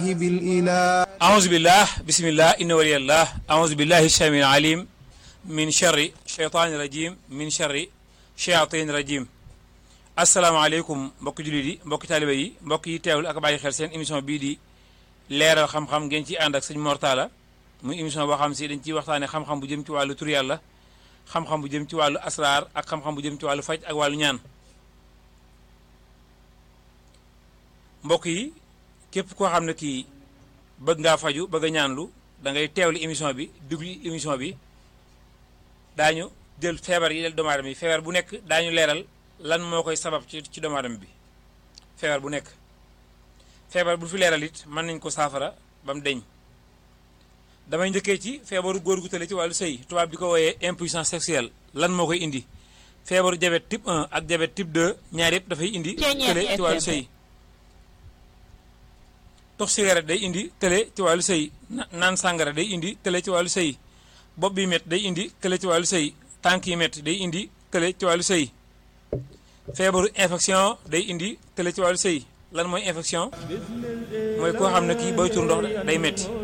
بالإله أعوذ بالله بسم الله إن ولي الله أعوذ بالله السميع العليم من شر الشيطان الرجيم من شر شياطين الرجيم asalaamaaleykum mbokki jullit yi mbokki taalibe yi mbokk yi teewul ak bàyyi xel seen émission bii di leeral xam-xam ngeen ci ànd ak sëñ Mortala muy émission boo xam si dañ ciy waxtaane xam-xam bu jëm ci wàllu tur yàlla xam-xam bu jëm ci wàllu asraar ak xam-xam bu jëm ci wàllu faj ak wàllu ñaan mbokk yi képp koo xam ne kii bëgg ngaa faju bëgg a ñaanlu da ngay teewlu émission bi duglu émission bi daañu jël feebar yi del doomu aadama yi feebar bu nekk daañu leeral lan moo koy sabab ci ci doomu aadama bi feebar bu nekk feebar bu fi leeral it mën nañ ko saafara ba mu deñ damay njëkkee ci feebaru góor gu tële ci wàllu sëy tubaab bi ko wooyee impuissance sexuelle lan moo koy indi feebaru diabète type 1 ak diabète type 2 ñaar yëpp dafay indi tële ci wàllu sëy tox cigarette day indi tële ci wàllu sëy naan sàngara day indi tële ci wàllu sëy bopp bi métt day indi tële ci wàllu sëy tànk yi métt day indi tële ci wàllu sëy feebaru infection day indi tële ci wàllu sëy lan mooy infection mooy koo xam ne kii booy tur ndox day metti